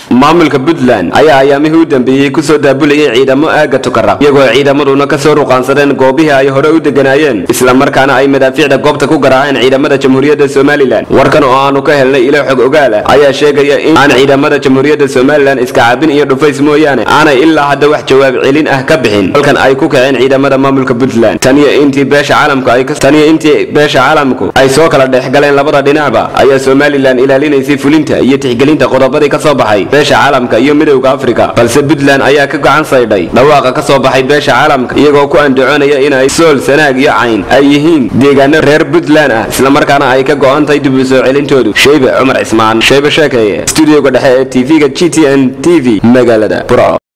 maamulka puntland ayaa ayaamihii u dambeeyey kusoo daabulayay ciidamo aaga tukaraq iyagoo ciidamaduna kasoo ruqaansadeen goobihii ay hore u deganaayeen islamarkaana ay madaafiicda goobta ku garaaceen ciidamada jamhuuriyadda somalilan warkan oo aanu ka helnay ilo xog ogaala ayaa sheegaya in aan ciidamada jamhuuriyadda somalilan iska cabin iyo dhufays mooyaane aanay ilaa hadda wax jawaab celin ah ka bixin halkan ay ku kaceen ciidamada maamulka puntland taniyo intii beesha caalamku ay taniyo intii beesha caalamku ay soo kala dhex galeen labada dhinacba ayaa somalilan ilaalinaysay fulinta iyo tixgelinta qodobadii ka soo baxay beesha caalamka iyo midowda afrika balse puntland ayaa ka gacan saydhay dhawaaqa ka soo baxay beesha caalamka iyagoo ku andacoonaya inay sool sanaag iyo cayn ay yihiin deegaano reer puntland ah islamarkaana ay ka go'an tahay dib u soo celintoodu sheybe cumar cismaan sheybe sheekeeye stuudioga dhexe ee tv-ga g t n t v magaalada burco